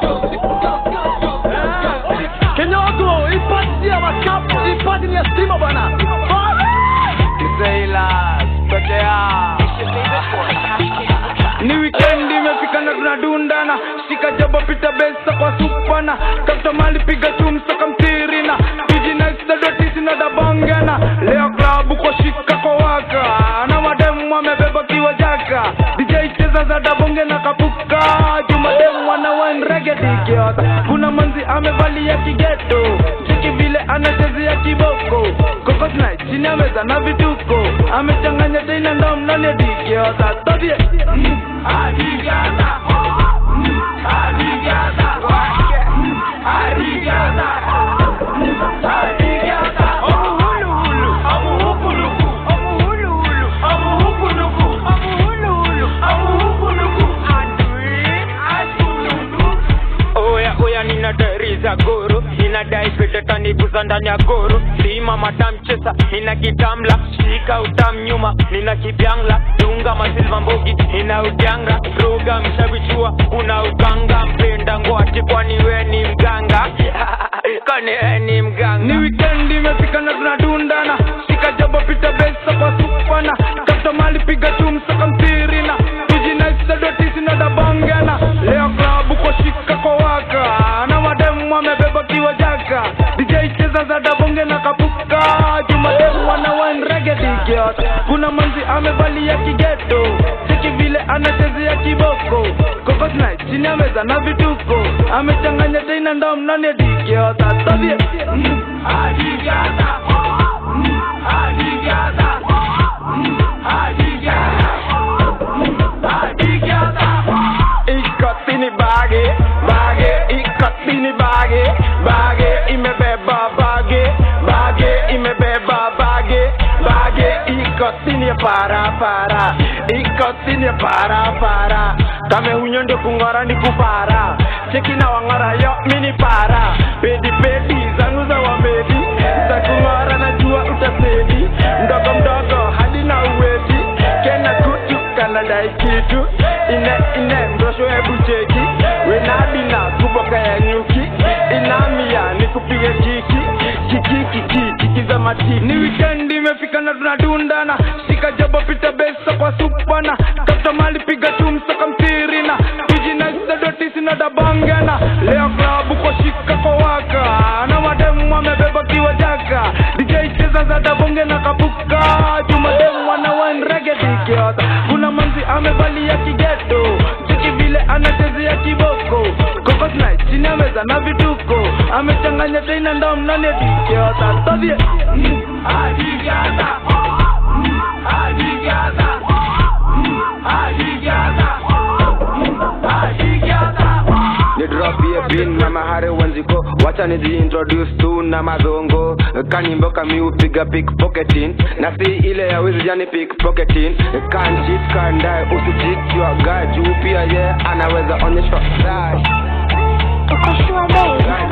Kenyago, ipatia wakapu, ipati ni ya stima bwana. Kisailas, pekea ni weekend imefika na tunadundana shika jabo pita besa kwa supana kapta mali piga chumsa kamtirina tujinaistadotisi dabongana leo klabu kwa shika kwa waka na mademu wamebeba kiwa jaka dj cheza za dabonge na kapuka jumademu wana wenregedikiota kuna manzi amevalia kigeto cheki vile anachezea kiboko kokosna chini ya meza na vituko amechanganya tena ndo mnani dikiota todie oya oya ninadariza goro ninadai petetaniguza ndani ya goro sima matamchesa nina kitamla shika utam nyuma nina kibyangla dunga masilva mbogi nina udyanga roga mshavichua kuna uganga mpenda ngwati kwani we ni mganga kwani we ni mganga ni weekend imefika na tunadundana shika jabo pita besa kwa supana kapta mali piga chumsa kamtirina tujinaisadotisi na dabongana leo klabu kwa shika kwa waka na mademu wamebeba kiwa jaka dj cheza za dabonge na kapuka jumademu wana wenregedikiota kuna manzi amevalia kigeto cheki vile anachezea kiboko kokosna chini ya meza na vituko amechanganya tena ndo mnani dikiota todie ikotini bage bage ikotini bage bage imebeba bage bage imebeba bage bage ikotini para para ikotini para para kame hunyo ndio kung'ora ni kupara cheki na wang'ora yo mini para pedi pedi zangu za wamedi za kung'ora najua utasedi mdogo mdogo hadi na uwezi kena kutu kanadai kitu ine ine mrosho hebu cheki wenabina kuboka ya nyuki inamia nikupige kiki kiki kiki kiki za matiki ni weekend imefika na tunadundana shika jabo pita besa kwa supana kapta mali piga chumsa kamtirina tujinaisadotisi na dabongana leo klabu kwa shika kwa waka na mademu wamebeba kiwa jaka dj cheza za dabonge na kapuka jumademu wana wenregedikiota kuna manzi amevalia kigeto cheki vile anachezea kiboko kokosna chini ya meza na vituko amechanganya tena ndo mnani dikiota todie ni drop ye bin na mahare wanziko wacha nizi introduce tu na madongo kanimbo kami upiga pickpocketing na si ile ya wizi jani pickpocketing kan cheat kan die usicheat your guy juu pia ye anaweza onyeshwa die Uko sure babe? Guy